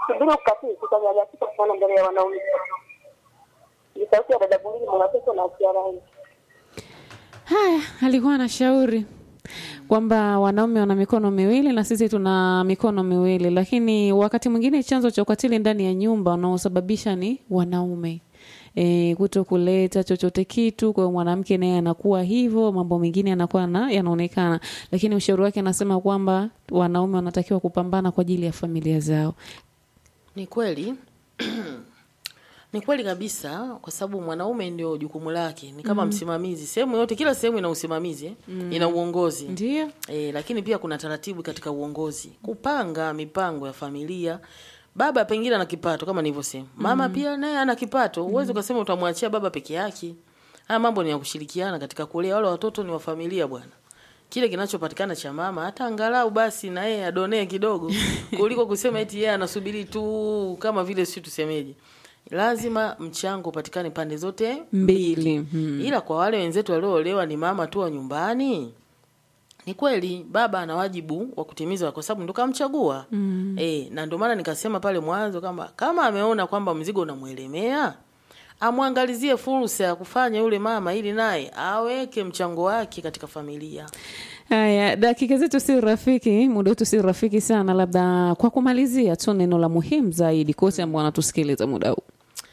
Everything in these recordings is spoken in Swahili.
Subiri ukatili, tutanyanyasika sana mbele ya wanaume. Ni sauti ya dada Bulili Mwanapesa na Kiarai. Haya, alikuwa anashauri kwamba wanaume wana mikono miwili na sisi tuna mikono miwili, lakini wakati mwingine chanzo cha ukatili ndani ya nyumba unaosababisha ni wanaume e, kuto kuleta chochote kitu. Kwa hiyo mwanamke naye anakuwa hivyo, mambo mengine yanakuwa na yanaonekana, lakini ushauri wake anasema kwamba wanaume wanatakiwa kupambana kwa ajili ya familia zao. Ni kweli ni kweli kabisa, kwa sababu mwanaume ndio jukumu lake, ni kama msimamizi sehemu yote. Kila sehemu ina usimamizi eh? ina uongozi Ndio E, lakini pia kuna taratibu katika uongozi, kupanga mipango ya familia. Baba pengine ana kipato kama nilivyosema, mama pia naye ana kipato. Huwezi ukasema utamwachia baba peke yake. Haya mambo ni ya kushirikiana katika kulea. Wale watoto ni wa familia bwana. Kile kinachopatikana cha mama hata angalau basi na yeye adonee kidogo, kuliko kusema eti yeye anasubiri tu, kama vile si tusemeje, lazima mchango upatikane pande zote mbili hmm. ila kwa wale wenzetu walioolewa ni mama tu wa nyumbani, ni kweli baba ana wajibu wa kutimiza kwa sababu ndo kamchagua. mm. E, na ndio maana nikasema pale mwanzo kama kama ameona kwamba mzigo unamwelemea amwangalizie fursa ya kufanya yule mama, ili naye aweke mchango wake katika familia. Haya, dakika zetu si rafiki, muda wetu si rafiki sana. Labda kwa kumalizia tu neno la muhimu zaidi kwa wote ambao wanatusikiliza muda huu.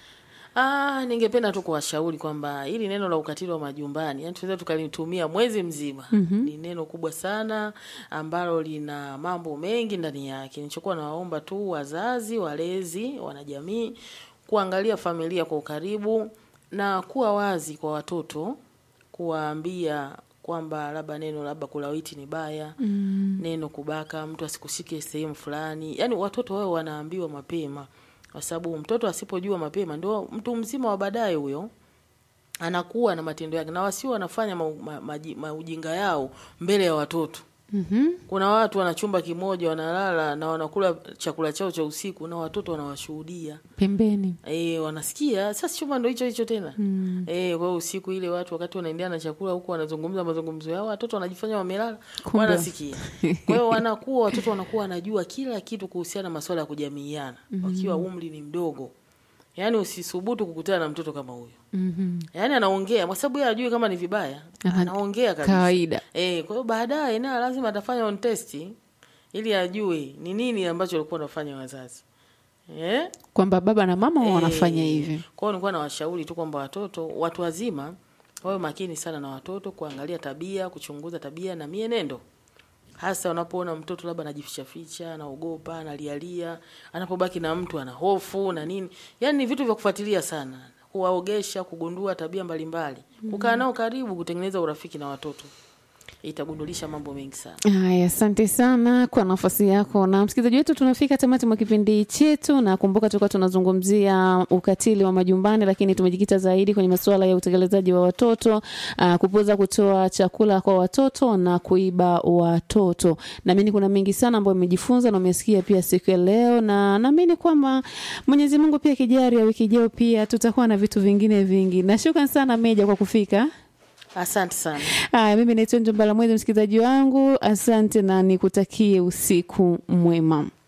Ah, ningependa tu kuwashauri kwamba hili neno la ukatili wa majumbani, yani tunaweza tukalitumia mwezi mzima. Ni neno kubwa sana ambalo lina mambo mengi ndani yake. Nilichokuwa nawaomba tu wazazi, walezi, wanajamii kuangalia familia kwa ukaribu na kuwa wazi kwa watoto, kuwaambia kwamba labda neno labda kulawiti ni baya, neno kubaka, mtu asikushike sehemu fulani. Yani watoto wao wanaambiwa mapema kwa sababu mtoto asipojua mapema ndio mtu mzima wa baadaye huyo anakuwa na matendo yake, na wasio wanafanya maujinga ma, ma, maujinga yao mbele ya watoto. Mhm. Kuna watu wana chumba kimoja wanalala na wanakula chakula chao cha usiku na watoto wanawashuhudia. Pembeni. E, wanasikia sasa chumba ndo hicho hicho tena mm. E, kwa hiyo usiku ile watu wakati wanaendelea na chakula huku wanazungumza mazungumzo yao, watoto wanajifanya wamelala, Kumbe. wanasikia. Kwa hiyo wanakuwa watoto wanakuwa wanajua kila kitu kuhusiana na masuala ya kujamiiana wakiwa umri ni mdogo. Yaani usisubutu kukutana na mtoto kama huyo. Mhm. Yaani anaongea kwa sababu yeye ajui kama ni vibaya, Ana- anaongea kabisa. Kawaida. Eh, kwa hiyo baadaye naye lazima atafanya on test ili ajue ni nini ambacho walikuwa wanafanya wazazi. Eh? Kwamba baba na mama Eh, wanafanya hivi. Kwa hiyo nilikuwa nawashauri tu kwamba watoto, watu wazima wawe makini sana na watoto, kuangalia tabia, kuchunguza tabia na mienendo, hasa unapoona mtoto labda anajificha ficha, anaogopa, analialia, anapobaki na mtu ana hofu na nini. Yaani ni vitu vya kufuatilia sana, kuwaogesha, kugundua tabia mbalimbali, kukaa nao karibu, kutengeneza urafiki na watoto, itagundulisha mambo mengi sana. Haya, asante sana kwa nafasi yako. Na msikilizaji wetu, tunafika tamati mwa kipindi chetu, na kumbuka tulikuwa tunazungumzia ukatili wa majumbani, lakini tumejikita zaidi kwenye masuala ya utekelezaji wa watoto, uh, kupuuza kutoa chakula kwa watoto na kuiba watoto. Naamini kuna mengi sana ambayo umejifunza na umesikia pia siku ya leo, na naamini kwamba Mwenyezi Mungu pia kijari ya wiki ijayo pia tutakuwa na vitu vingine vingi. Na shukrani sana Meja kwa kufika. Asante sana. Haya, mimi naitwa Njombala Mwezi, msikilizaji wangu, asante na nikutakie usiku mwema.